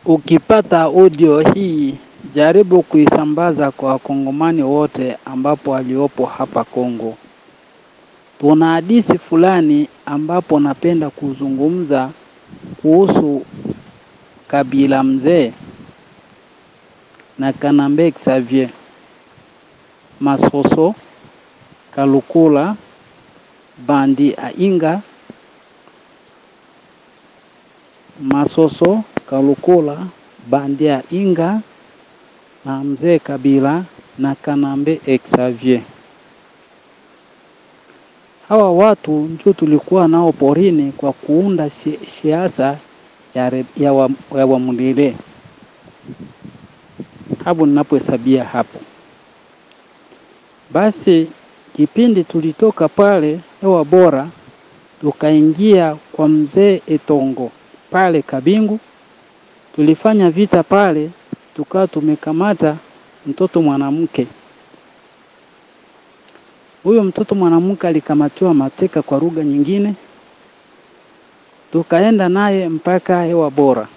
Ukipata audio hii, jaribu kuisambaza kwa wakongomani wote ambapo waliopo hapa Kongo. Tuna hadithi fulani ambapo napenda kuzungumza kuhusu Kabila Mzee na Kanambe Xavier, Masoso, Kalukula, Bandi Ainga, Masoso, Kalukula, Bandi Ainga na Mzee Kabila na Kanambe Xavier. Hawa watu ndio tulikuwa nao porini kwa kuunda si- siasa ya, re- ya, wa, ya Wamulile. Hapo ninapohesabia hapo. Basi kipindi tulitoka pale hewa bora, tukaingia kwa mzee Etongo pale Kabingu, tulifanya vita pale, tukawa tumekamata mtoto mwanamke. Huyo mtoto mwanamke alikamatiwa mateka kwa lugha nyingine, tukaenda naye mpaka hewa bora.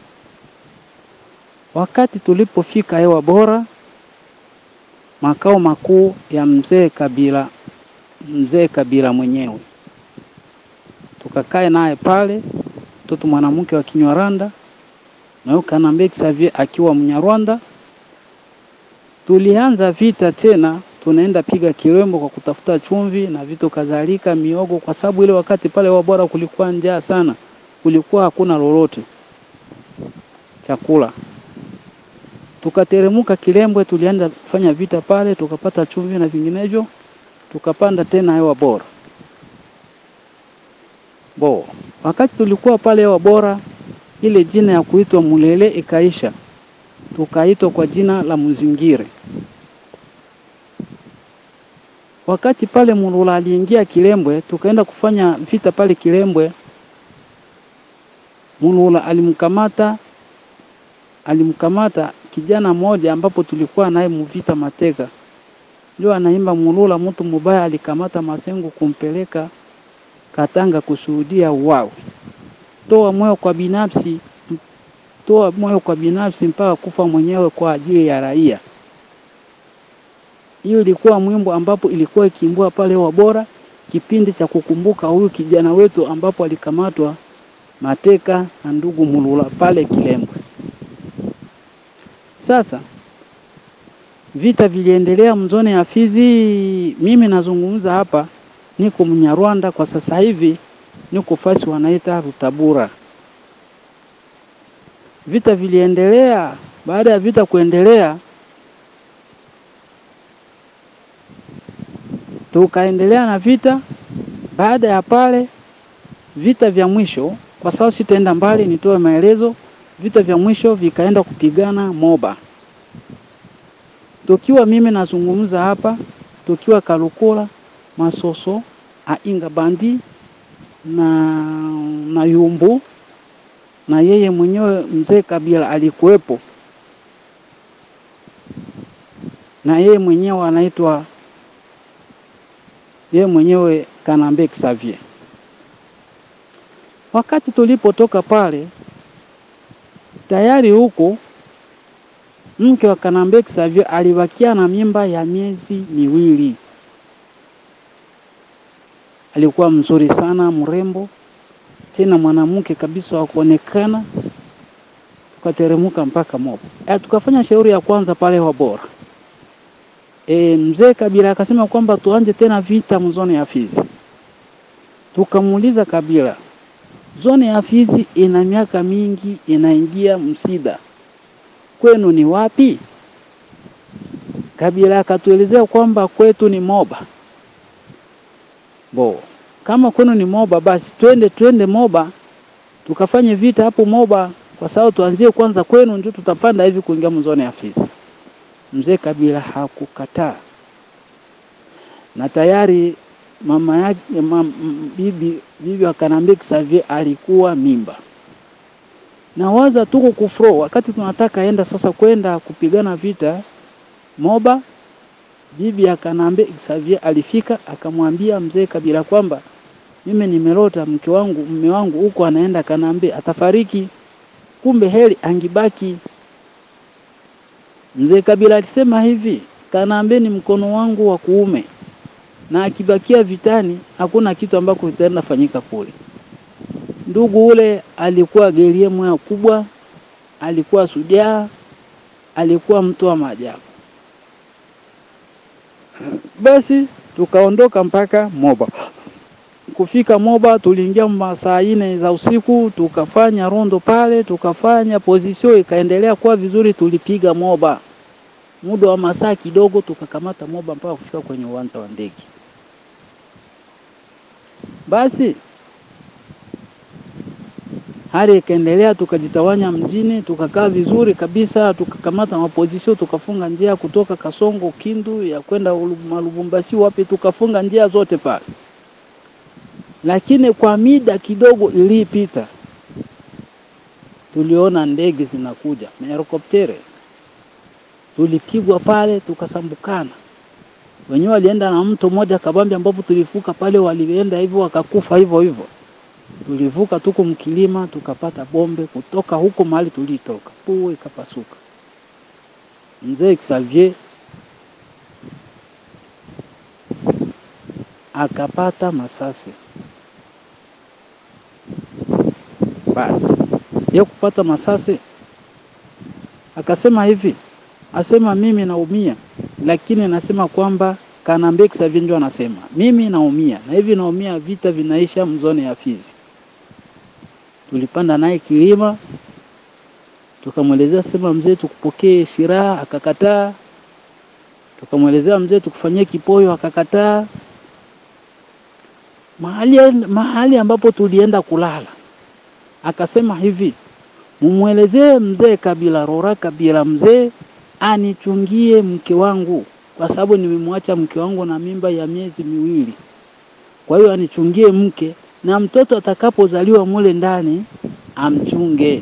Wakati tulipofika hewa bora, makao makuu ya mzee Kabila, mzee Kabila mwenyewe, tukakae naye pale, mtoto mwanamke wa Kinyarwanda na huyo Kanambe Xavier akiwa Mnyarwanda. Tulianza vita tena, tunaenda piga kirembo kwa kutafuta chumvi na vitu kadhalika, miogo, kwa sababu ile wakati pale Wabora kulikuwa njaa sana, kulikuwa hakuna lolote chakula. Tukateremuka Kilembwe, tulianza kufanya vita pale, tukapata chumvi na vinginevyo, tukapanda tena hewa bora bo. Wakati tulikuwa pale hewa bora, ile jina ya kuitwa Mulele ikaisha, tukaitwa kwa jina la Muzingire. Wakati pale Mulula aliingia Kilembwe, tukaenda kufanya vita pale Kilembwe. Mulula alimkamata alimkamata kijana mmoja ambapo tulikuwa naye muvita mateka, ndio anaimba Mulula, mtu mubaya alikamata Masengo kumpeleka Katanga kushuhudia uwawe. Toa moyo kwa binafsi, toa moyo kwa binafsi mpaka kufa mwenyewe kwa ajili ya raia. Hiyo ilikuwa mwimbo ambapo ilikuwa ikiimbwa pale Wabora, kipindi cha kukumbuka huyu kijana wetu ambapo alikamatwa mateka na ndugu Mulula pale Kilembwe. Sasa vita viliendelea mzone ya Fizi. Mimi nazungumza hapa, niko Mnyarwanda kwa sasa hivi, niko fasi wanaita Rutabura. Vita viliendelea. Baada ya vita kuendelea, tukaendelea na vita. Baada ya pale vita vya mwisho, kwa sababu sitaenda mbali, nitoe maelezo. Vita vya mwisho vikaenda kupigana Moba, tukiwa mimi nazungumza hapa, tukiwa Kalukula, Masoso, Ainga Bandi na, na Yumbu na yeye mwenyewe mzee Kabila alikuwepo, na yeye mwenyewe anaitwa yeye mwenyewe Kanambe Xavier. Wakati tulipotoka pale tayari huko mke wa Kanambe Xavier alibakia na mimba ya miezi miwili. Alikuwa mzuri sana, mrembo, tena mwanamke kabisa wa kuonekana. Tukateremuka mpaka Moba. E, tukafanya shauri ya kwanza pale Wabora. E, mzee Kabila akasema kwamba tuanje tena vita mzone ya Fizi. Tukamuuliza Kabila, zone ya Fizi ina miaka mingi inaingia msida, kwenu ni wapi? Kabila akatuelezea kwamba kwetu ni Moba. Bo, kama kwenu ni Moba, basi twende twende Moba tukafanye vita hapo Moba, kwa sababu tuanzie kwanza kwenu, ndio tutapanda hivi kuingia mzone ya Fizi. Mzee Kabila hakukataa, na tayari mama yake mam, bibi bibi wa Kanambe Xavier alikuwa mimba. Na waza tuko kufro, wakati tunataka enda sasa kwenda kupigana vita Moba, bibi ya Kanambe Xavier alifika akamwambia mzee Kabila kwamba mimi nimelota mke wangu mume wangu huko anaenda Kanambe atafariki. kumbe heri angibaki. Mzee Kabila alisema hivi, Kanambe ni mkono wangu wa kuume, na akibakia vitani hakuna kitu ambako kitaenda fanyika kule. Ndugu ule alikuwa gerie moya kubwa, alikuwa sujaa, alikuwa mtu wa maajabu. Basi tukaondoka mpaka Moba. Kufika Moba tuliingia masaa ine za usiku, tukafanya rondo pale, tukafanya position ikaendelea kuwa vizuri. Tulipiga Moba muda wa masaa kidogo, tukakamata Moba mpaka kufika kwenye uwanja wa ndege. Basi hali ikaendelea, tukajitawanya mjini, tukakaa vizuri kabisa, tukakamata mapozisio, tukafunga njia kutoka Kasongo, Kindu ya kwenda Lubumbashi, wapi, tukafunga njia zote pale. Lakini kwa mida kidogo ilipita, tuliona ndege zinakuja mahelikoptere, tulipigwa pale, tukasambukana. Wenyewe walienda na mto mmoja kabambi, ambapo tulivuka pale, walienda hivyo wakakufa hivyo hivyo tulivuka tuko mkilima tukapata bombe kutoka huko mahali tulitoka, puu ikapasuka. Mzee Xavier akapata masasi. Basi ye kupata masasi akasema hivi, asema mimi naumia, lakini nasema kwamba Kanambe Xavier ndio anasema mimi naumia na hivi naumia, vita vinaisha mzone ya Fizi. Tulipanda naye kilima, tukamwelezea sema mzee, tukupokee shiraha, akakataa. Tukamwelezea mzee, tukufanyie kipoyo, akakataa. Mahali, mahali ambapo tulienda kulala akasema hivi, mumwelezee mzee Kabila Rora Kabila, mzee anichungie mke wangu kwa sababu nimemwacha mke wangu na mimba ya miezi miwili, kwa hiyo anichungie mke na mtoto atakapozaliwa mule ndani amchunge.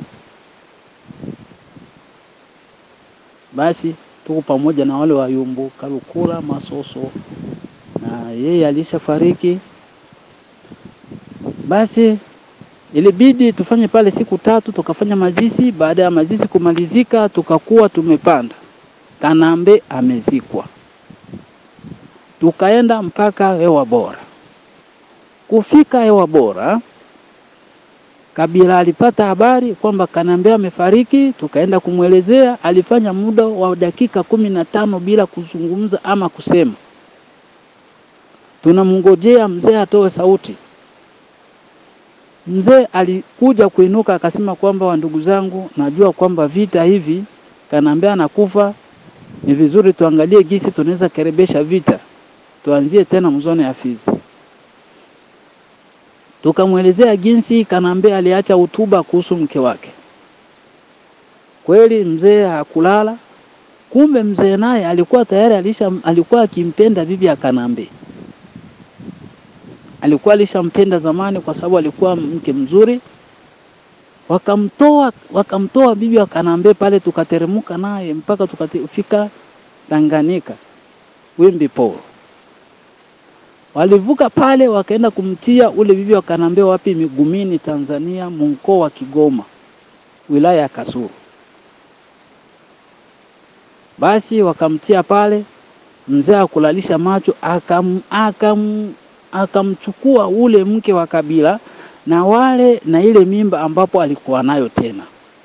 Basi tuko pamoja na wale wayumbu Kalukula Masoso, na yeye alishafariki. Basi ilibidi tufanye pale siku tatu, tukafanya mazishi. Baada ya mazishi kumalizika, tukakuwa tumepanda Kanambe amezikwa, tukaenda mpaka hewa bora. Kufika hewa bora, Kabila alipata habari kwamba Kanambe amefariki. Tukaenda kumwelezea, alifanya muda wa dakika kumi na tano bila kuzungumza ama kusema. Tunamngojea mzee atoe sauti. Mzee alikuja kuinuka akasema kwamba, wa ndugu zangu, najua kwamba vita hivi Kanambe anakufa, ni vizuri tuangalie gisi tunaweza kerebesha vita, tuanzie tena mzone ya Fizi. Tukamwelezea jinsi Kanambe aliacha hutuba kuhusu mke wake. Kweli mzee hakulala. Kumbe mzee naye alikuwa tayari alisha, alikuwa akimpenda bibi ya Kanambe, alikuwa alishampenda zamani, kwa sababu alikuwa mke mzuri. Wakamtoa, wakamtoa bibi wa Kanambe pale, tukateremuka naye mpaka tukafika Tanganyika Wimbi Poro. Walivuka pale wakaenda kumtia ule bibi wa Kanambe wapi? Migumini, Tanzania, mkoa wa Kigoma, wilaya ya Kasulu. Basi wakamtia pale, mzee akulalisha macho, akam akam akamchukua ule mke wa Kabila na wale na ile mimba ambapo alikuwa nayo tena,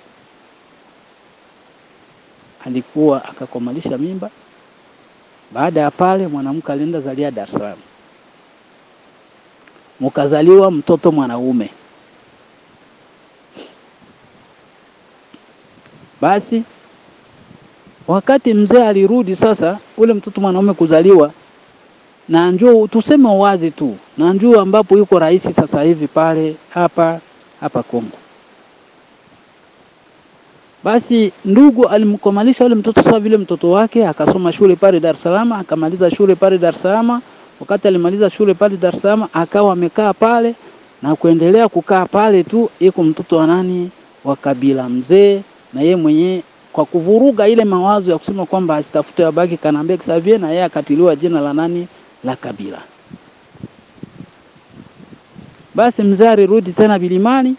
alikuwa akakomalisha mimba. Baada ya pale mwanamke alienda zalia Dar es Salaam mukazaliwa mtoto mwanaume. Basi wakati mzee alirudi sasa, ule mtoto mwanaume kuzaliwa, na njoo tuseme wazi tu, na njoo ambapo yuko rais sasa hivi pale hapa hapa Kongo. Basi ndugu alimkomalisha ule mtoto sawa vile mtoto wake, akasoma shule pale Dar es Salaam, akamaliza shule pale Dar es Salaam wakati alimaliza shule pale Dar es Salaam akawa amekaa pale na kuendelea kukaa pale tu, iko mtoto wa nani wa Kabila mzee, na ye mwenyewe kwa kuvuruga ile mawazo ya kusema kwamba asitafute abaki Kanambe Xavier, na yeye akatiliwa jina la nani la Kabila. Basi mzee alirudi tena Bilimani,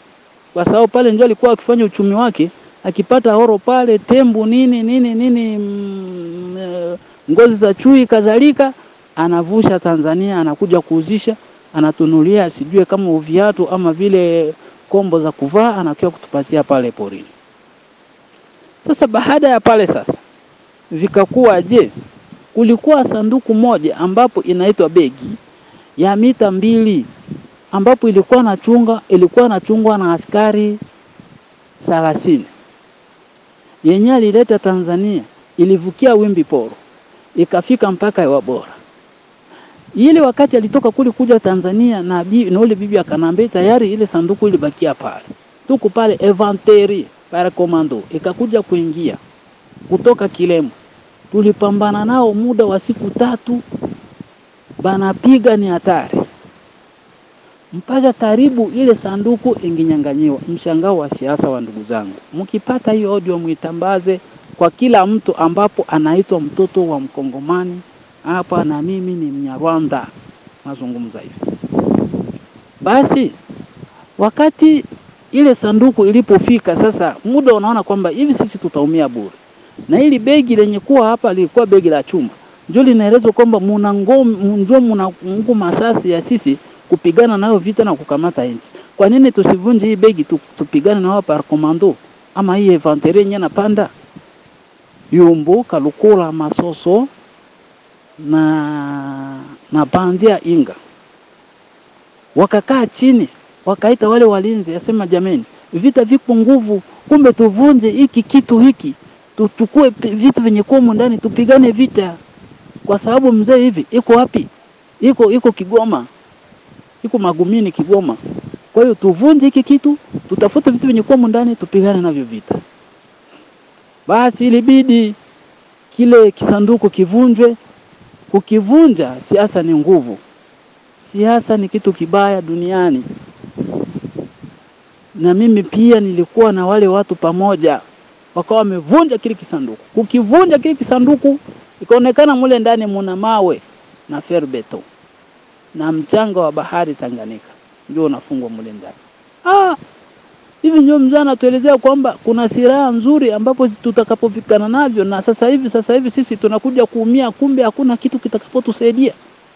kwa sababu pale ndio alikuwa akifanya uchumi wake, akipata oro pale, tembu nini nini nini, mm, eh, ngozi za chui kadhalika, anavusha Tanzania, anakuja kuuzisha, anatunulia sijue kama viatu ama vile kombo za kuvaa, anakuja kutupatia pale porini. Sasa baada ya pale sasa vikakuwa je, kulikuwa sanduku moja ambapo inaitwa begi ya mita mbili ambapo ilikuwa na chunga ilikuwa nachungwa na askari thelathini yenyewe alileta Tanzania, ilivukia wimbi poro ikafika mpaka Hewa Bora. Ile wakati alitoka kule kuja Tanzania na, bi, na ule bibi akanambia tayari ile sanduku ilibakia pale, tuko pale inventaire para komando ikakuja kuingia kutoka Kilemo, tulipambana nao muda wa siku tatu, banapiga ni hatari mpaka karibu ile sanduku inginyanganyiwa. Mshangao wa siasa wa ndugu zangu, mkipata hiyo audio mwitambaze kwa kila mtu ambapo anaitwa mtoto wa Mkongomani hapa, na mimi ni Mnyarwanda nazungumza hivi. Basi wakati ile sanduku ilipofika sasa, muda unaona kwamba hivi sisi tutaumia bure, na hili begi lenye kuwa hapa lilikuwa begi la chuma, ndio linaelezwa kwamba muna ngome, ndio muna nguvu masasi ya sisi kupigana nayo vita na kukamata nchi. Kwa nini tusivunje hii begi tu, tupigane nao par commando ama hii inventory yenye napanda Yumbu, Kalukula, Masoso na na bandia Inga wakakaa chini wakaita wale walinzi, asema jameni, vita viko nguvu, kumbe tuvunje hiki kitu hiki, tuchukue vitu vyenye kuwa ndani, tupigane vita, kwa sababu mzee hivi iko wapi? Iko iko Kigoma, iko Magumini, Kigoma. Kwa hiyo tuvunje hiki kitu, tutafute vitu vyenye kuwa ndani, tupigane navyo vita. Basi ilibidi kile kisanduku kivunjwe. Kukivunja, siasa ni nguvu, siasa ni kitu kibaya duniani na mimi pia nilikuwa na wale watu pamoja, wakawa wamevunja kile kisanduku. Kukivunja kile kisanduku, ikaonekana mule ndani muna mawe na ferbeto na mchanga wa bahari Tanganyika, ndio unafungwa mule ndani. Ah, hivi ndio mzee anatuelezea kwamba kuna silaha nzuri ambapo tutakapopikana navyo, na sasa hivi sasa hivi sisi tunakuja kuumia, kumbe hakuna kitu kitakapotusaidia.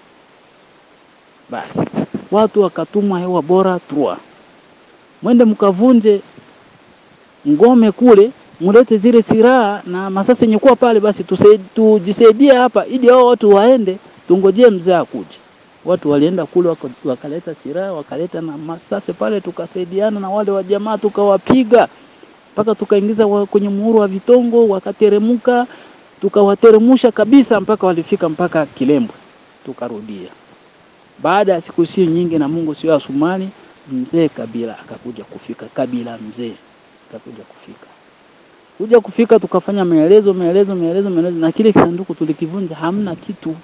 Basi watu wakatumwa Hewa Bora Trua mwende mkavunje ngome kule, mulete zile silaha na masasi yenye kuwa pale, basi tujisaidie hapa, ili hao watu waende, tungojee mzee akuje. Watu walienda kule waka, wakaleta silaha wakaleta na masasi pale, tukasaidiana na wale wa jamaa tukawapiga mpaka tukaingiza wa, kwenye muhuru wa vitongo, wakateremuka tukawateremusha kabisa mpaka walifika mpaka Kilembwe, tukarudia. Baada ya siku si nyingi, na Mungu sio asumani mzee Kabila akakuja kufika. Kabila mzee akakuja kufika, kuja kufika, tukafanya maelezo maelezo maelezo maelezo, na kile kisanduku tulikivunja, hamna kitu.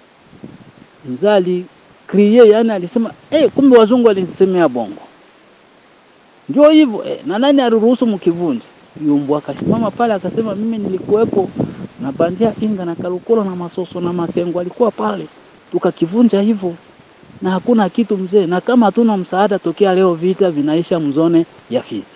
Mzali kriye, yani alisema eh, kumbe wazungu walinisemea bongo, ndio hivyo eh, na nani aliruhusu mkivunja? Yumbu akasimama pale akasema, mimi nilikuwepo na bandia Inga na Kalukolo na Masoso na Masengo alikuwa pale, tukakivunja hivyo na hakuna kitu mzee, na kama hatuna msaada tokea leo, vita vinaisha mzone ya Fizi.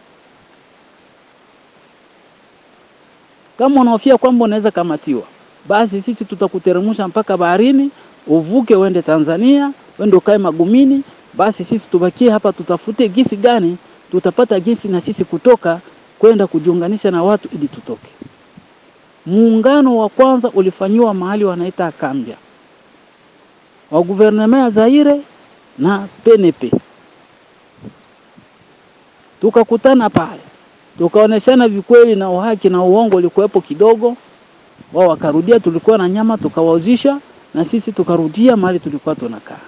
Kama unahofia kwamba unaweza kamatiwa, basi sisi tutakuteremsha mpaka baharini, uvuke uende Tanzania, uende ukae Magumini. Basi sisi tubakie hapa, tutafute gisi gani tutapata gisi na sisi kutoka kwenda kujiunganisha na watu ili tutoke. Muungano wa kwanza ulifanyiwa mahali wanaita Kambia wa guvernema ya Zaire na PNP. Tukakutana pale, tukaoneshana vikweli na uhaki na uongo ulikuwepo kidogo. Wao wakarudia, tulikuwa na nyama tukawauzisha, na sisi tukarudia mahali tulikuwa tunakaa.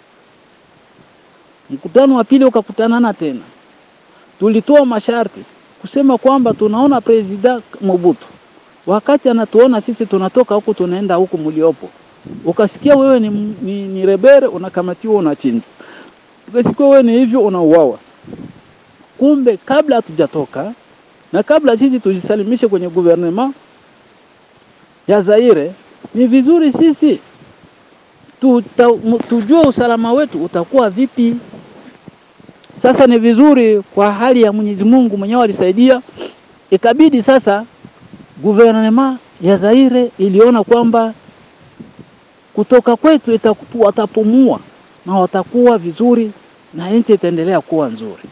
Mkutano wa pili ukakutanana tena, tulitoa masharti kusema kwamba tunaona President Mobutu wakati anatuona sisi tunatoka huku tunaenda huku mliopo ukasikia wewe ni, ni, ni rebere unakamatiwa, unachinjwa. Ukasikia wewe ni hivyo, unauawa. Kumbe kabla hatujatoka na kabla sisi tujisalimishe kwenye guvernema ya Zaire, ni vizuri sisi tuta, tujue usalama wetu utakuwa vipi. Sasa ni vizuri kwa hali ya Mwenyezi Mungu mwenyewe alisaidia, ikabidi sasa guvernema ya Zaire iliona kwamba kutoka kwetu itaku- watapumua na watakuwa vizuri na nchi itaendelea kuwa nzuri.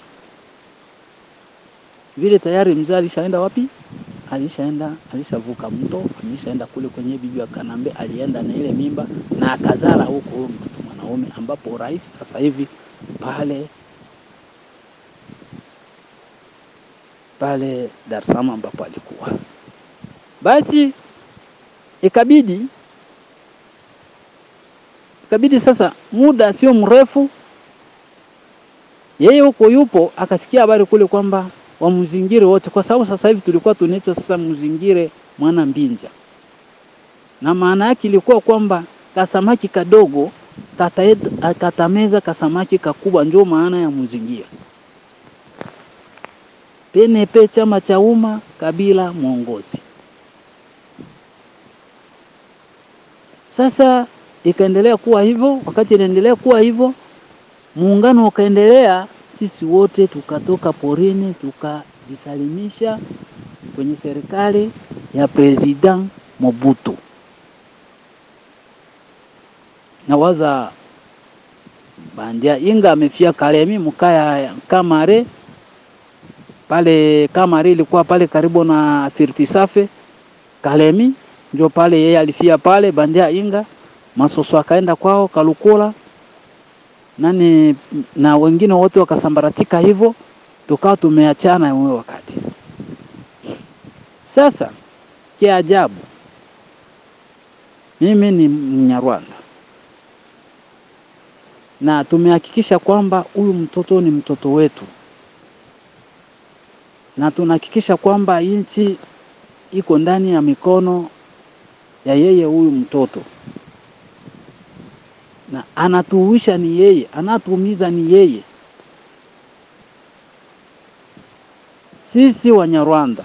Vile tayari mzee alishaenda wapi? Alishaenda, alishavuka mto, alishaenda kule kwenye bibi wa Kanambe, alienda na ile mimba na akazala huko huyo mtoto mwanaume, ambapo rais sasa hivi pale pale Dar es Salaam ambapo alikuwa. Basi ikabidi ikabidi sasa, muda sio mrefu, yeye huko yupo, akasikia habari kule kwamba wamzingire wote, kwa sababu sasa hivi tulikuwa tunaitwa sasa mzingire mwana mbinja, na maana yake ilikuwa kwamba kasamaki kadogo kataed- katameza kasamaki kakubwa, ndio maana ya mzingire. PNP chama cha umma, Kabila mwongozi. Sasa ikaendelea kuwa hivyo. Wakati inaendelea kuwa hivyo, muungano ukaendelea, sisi wote tukatoka porini tukajisalimisha kwenye serikali ya President Mobutu. Nawaza bandia inga amefia Kalemi mkaya Kamare pale Kamare ilikuwa pale karibu na Firtisafe Kalemi, ndio pale yeye alifia pale. Bandia Inga Masoso akaenda kwao Kalukula nani na wengine wote wakasambaratika, hivyo tukawa tumeachana huyo wakati. Sasa kiajabu, mimi ni Mnyarwanda na tumehakikisha kwamba huyu mtoto ni mtoto wetu na tunahakikisha kwamba nchi iko ndani ya mikono ya yeye huyu mtoto, na anatuuisha ni yeye, anatuumiza ni yeye. Sisi Wanyarwanda,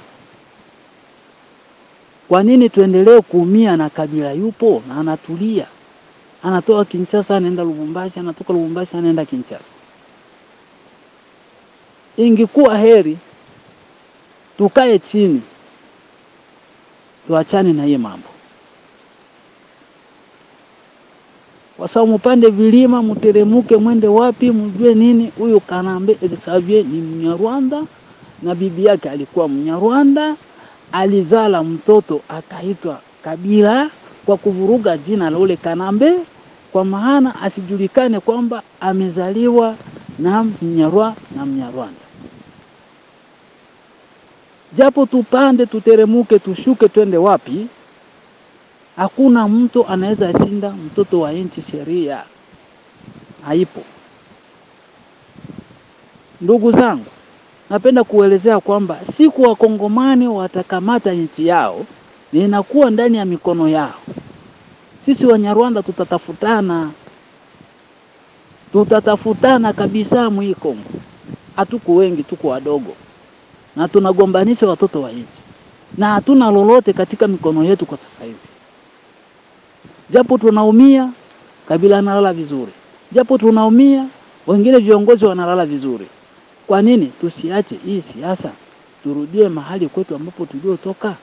kwa nini tuendelee kuumia na Kabila yupo na anatulia, anatoka Kinshasa anaenda Lubumbashi, anatoka Lubumbashi anaenda Kinshasa. Ingekuwa heri tukae chini tuachane na hiyo mambo, kwa sababu mupande vilima, muteremuke, mwende wapi, mjue nini. Huyu Kanambe Xavier ni Mnyarwanda na bibi yake alikuwa Mnyarwanda, alizala mtoto akaitwa Kabila kwa kuvuruga jina la ule Kanambe, kwa maana asijulikane kwamba amezaliwa na Mnyarwa na Mnyarwanda japo tupande tuteremuke tushuke twende wapi, hakuna mtu anaweza shinda mtoto wa nchi. Sheria haipo. Ndugu zangu, napenda kuelezea kwamba siku wakongomani watakamata nchi yao, na inakuwa ndani ya mikono yao. Sisi Wanyarwanda tutatafutana, tutatafutana kabisa. Mwii Kongo hatuko wengi, tuko wadogo na tunagombanisha watoto wa nchi na hatuna lolote katika mikono yetu kwa sasa hivi. Japo tunaumia, Kabila analala vizuri, japo tunaumia, wengine viongozi wanalala vizuri. Kwa nini tusiache hii siasa, turudie mahali kwetu ambapo tuliotoka?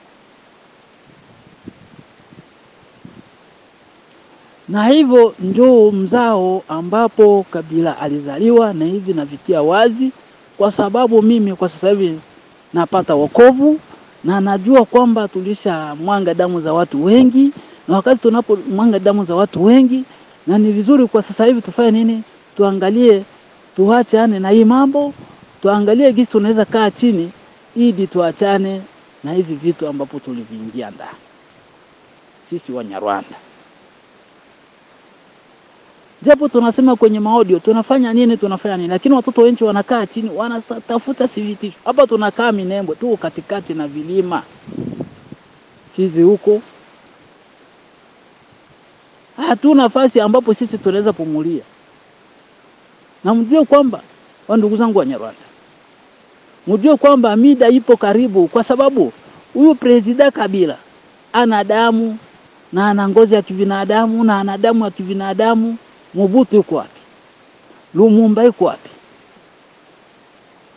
Na hivyo njoo mzao ambapo Kabila alizaliwa, na hivi navitia wazi kwa sababu mimi kwa sasa hivi napata wokovu na najua kwamba tulisha mwanga damu za watu wengi, na wakati tunapo mwanga damu za watu wengi, na ni vizuri kwa sasa hivi tufanye nini? Tuangalie, tuachane na hii mambo, tuangalie gisi tunaweza kaa chini ili tuachane na hivi vitu ambapo tuliviingia ndani sisi Wanyarwanda. Japo tunasema kwenye maaudio tunafanya nini, tunafanya nini, lakini watoto wengi wanakaa chini wanatafuta sivitisho. Hapa tunakaa Minembwe tu katikati na vilima Fizi huko, hatuna nafasi ambapo sisi tunaweza pumulia. Na mjue kwamba wa ndugu zangu Wanyarwanda, mjue kwamba mida ipo karibu, kwa sababu huyu presida Kabila ana damu na ana ngozi ya kivinadamu na ana damu ya kivinadamu. Mobutu yuko wapi? Lumumba yuko wapi?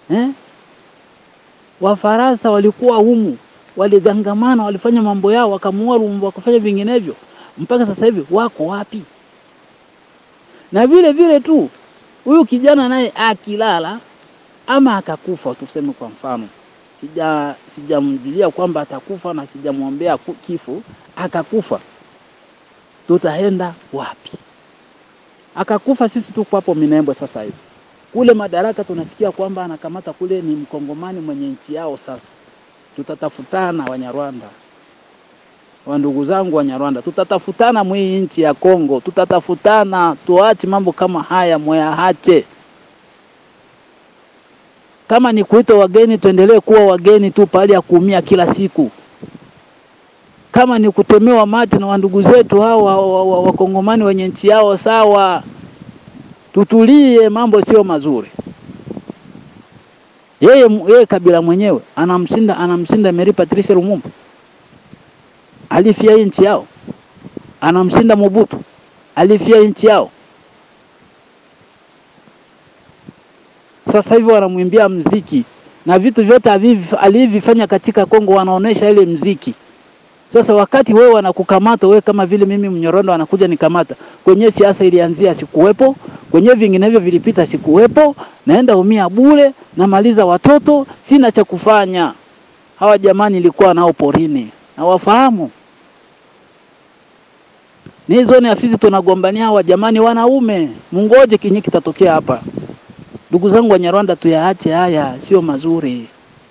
eh? Wafaransa walikuwa humu, waligangamana, walifanya mambo yao, wakamuua Lumumba, wakafanya vinginevyo, mpaka sasa hivi wako wapi? Na vile vile tu huyu kijana naye akilala ama akakufa, tuseme kwa mfano, sija sijamjulia kwamba atakufa na sijamwombea ku- kifo, akakufa, tutaenda wapi? Akakufa, sisi tuko hapo Minembwe sasa hivi kule Madaraka tunasikia kwamba anakamata kule ni mkongomani mwenye nchi yao. Sasa tutatafutana Wanyarwanda, wa ndugu zangu Wanyarwanda, tutatafutana mwii nchi ya Kongo, tutatafutana. Tuache mambo kama haya, mwayahache. Kama ni kuita wageni, tuendelee kuwa wageni tu pahali ya kuumia kila siku. Kama ni kutemewa mate na wandugu zetu hao wa- wa- wa- wakongomani wenye nchi yao, sawa tutulie, mambo sio mazuri. Yeye, yeye Kabila mwenyewe anamshinda anamshinda Emery Patrice Lumumba alifia hii nchi yao, anamshinda Mobutu alifia hii nchi yao. Sasa hivi wanamwimbia mziki na vitu vyote aviv- alivyofanya katika Kongo, wanaonesha ile mziki. Sasa wakati wewe wanakukamata wewe, kama vile mimi Mnyorondo anakuja nikamata, kwenye siasa ilianzia sikuwepo, kwenye vinginevyo vilipita sikuwepo, naenda umia bure, namaliza watoto, sina cha kufanya. Hawa jamani nilikuwa nao porini na wafahamu ni hizo ni afisi tunagombania hawa jamani, wanaume, mungoje kinyi kitatokea hapa. Ndugu zangu Wanyarwanda, tuyaache haya, sio mazuri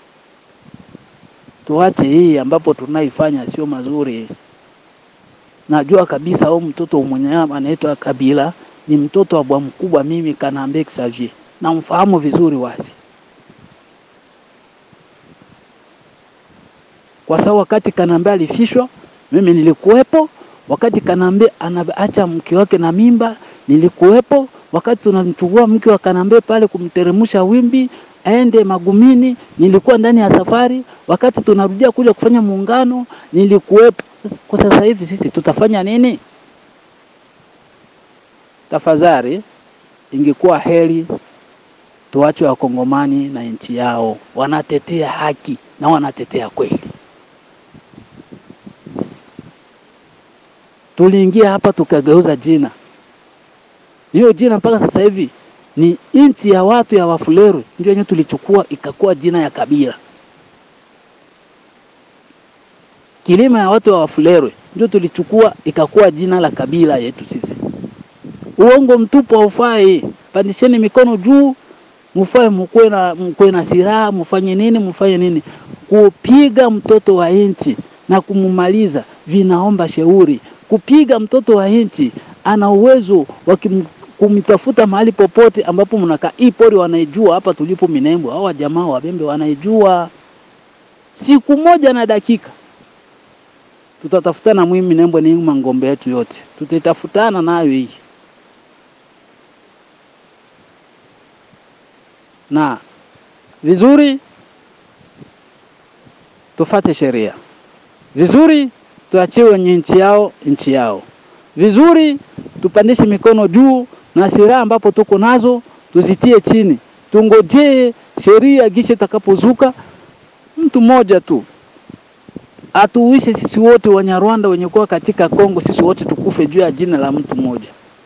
tuache hii ambapo tunaifanya sio mazuri. Najua kabisa huyu mtoto mwenye anaitwa Kabila ni mtoto wa bwa mkubwa, mimi Kanambe Xavier namfahamu vizuri wazi, kwa sababu wakati Kanambe alifishwa mimi nilikuwepo. Wakati Kanambe anaacha mke wake na mimba nilikuwepo. Wakati tunamchukua mke wa Kanambe pale kumteremsha wimbi aende Magumini, nilikuwa ndani ya safari. Wakati tunarudia kuja kufanya muungano, nilikuwepo. Sasa- Kwa sasa hivi sisi tutafanya nini? Tafadhali, ingekuwa heri tuache wakongomani na nchi yao, wanatetea haki na wanatetea kweli. Tuliingia hapa tukageuza jina, hiyo jina mpaka sasa hivi ni nchi ya watu ya Wafuleru, ndio yenyewe tulichukua ikakuwa jina ya kabila. Kilima ya watu wa Wafuleru ndio tulichukua ikakuwa jina la kabila yetu sisi. Uongo mtupu haufai. Pandisheni mikono juu, mufae, mkuwe na mkuwe na silaha, mfanye nini, mfanye nini. Kupiga mtoto wa nchi na kumumaliza vinaomba shauri. Kupiga mtoto wa nchi ana uwezo wa kim- kumtafuta mahali popote ambapo mnakaa. Hii pori wanaijua hapa tulipo Minembwe, hawa jamaa wabembe wanaijua. Siku moja na dakika tutatafutana mwi Minembwe ni mangombe yetu yote, tutaitafutana nayo hii na vizuri tufate sheria vizuri, tuachiwe wenye nchi yao nchi yao vizuri, tupandishe mikono juu na silaha ambapo tuko nazo tuzitie chini, tungojee sheria gishe itakapozuka. Mtu mmoja tu atuuishe sisi wote Wanyarwanda wenye kuwa katika Kongo, sisi wote tukufe juu ya jina la mtu mmoja.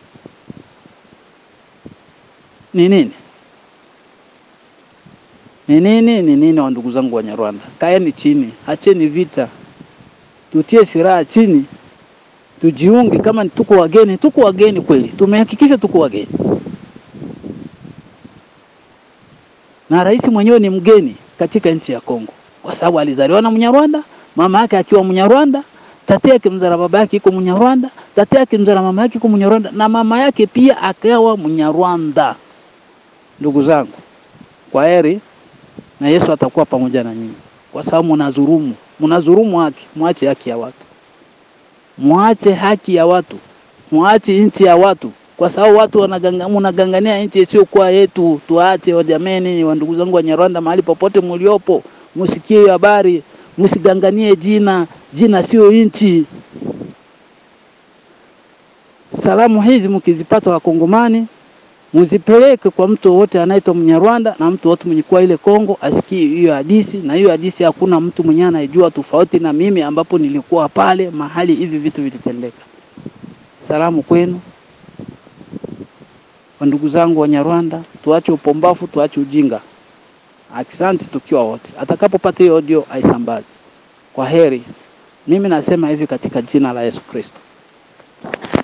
Ni nini? Ni nini? Ni nini? Wa ndugu zangu Wanyarwanda, kaeni chini, acheni vita, tutie silaha chini, tujiunge. Kama ni tuko wageni, tuko wageni kweli, tumehakikisha tuko wageni, na rais mwenyewe ni mgeni katika nchi ya Kongo kwa sababu alizaliwa na Mnyarwanda, mama yake akiwa Mnyarwanda, tati yake mzara baba yake iko Mnyarwanda, tati yake mzara mama yake iko Mnyarwanda, na mama yake pia akawa Mnyarwanda. Ndugu zangu, kwa heri na Yesu atakuwa pamoja na nyinyi, kwa sababu mnadhulumu, mnadhulumu haki. Mwache haki ya watu, mwache haki ya watu, mwache nchi ya watu, kwa sababu watu wanaganga, mnagangania nchi isiyokuwa yetu. Tuache wajameni, wa ndugu zangu Wanyarwanda, mahali popote mliopo, msikie hiyo habari, msiganganie jina. Jina sio nchi. Salamu hizi mkizipata Wakongomani, muzipeleke kwa mtu wote anaitwa Mnyarwanda na mtu wote mwenye kuwa ile Kongo asikie hiyo hadisi, na hiyo hadisi hakuna mtu mwenye anaijua tofauti na mimi, ambapo nilikuwa pale mahali hivi vitu vilitendeka. Salamu kwenu kwa ndugu zangu Wanyarwanda, tuache upombafu, tuache ujinga. Asante tukiwa wote. Atakapopata hiyo audio aisambaze. Kwa heri. Mimi nasema hivi katika jina la Yesu Kristo.